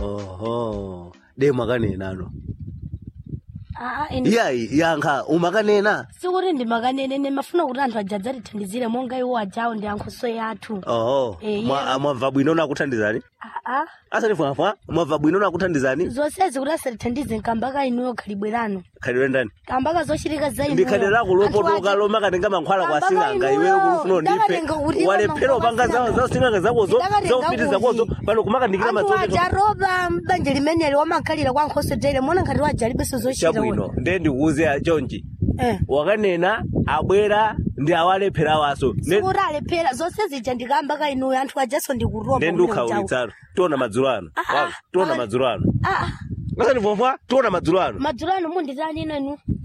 oho de mwakanenano aa ine iyayi yankha umakanena sikuti ndimakanene ndimafuna kuti anthu aja adzatithandizire monga iwo ajawo ndi ankhoso yathu oho Eh, Mwa- yeah. mwamva bwino nakuthandizani aa asati fwafwa mwamva bwino nakuthandizani zonsezi kuti asatithandize nkambaka inuyo khalibwerano khalidwe ndani kambaka zochitika za inuyo ndi khalidwe lako Anthu lopotoka aja- lomakatenga mankhwala kwa Kambaka sing'anga inuyo, iweyo kufuna undipe ndakatenga kuti walephera mankhwala upanga kwa zawo za sing'anga zakozo Ndakatenga zaufiti zakozo kuti. pano kumakandikira anthu madzoto aja roba mbanja limeneli wamakhalira kwa nkhoso tere mona ngati waja alibenso zochita chabwino nde ndikuuze chonchi eh wakanena abwera ndi awalephera waso Ne- sikuti alephera zonse zija ndikambaka inuyo anthu ajaso ndikuroba nde ndiukhawulitsano tiona madzulo ano Ah, Wawa, tiona ah. madzulo ano aa asati fwafwa tiona madzulo ano madzulo ano munditani inenu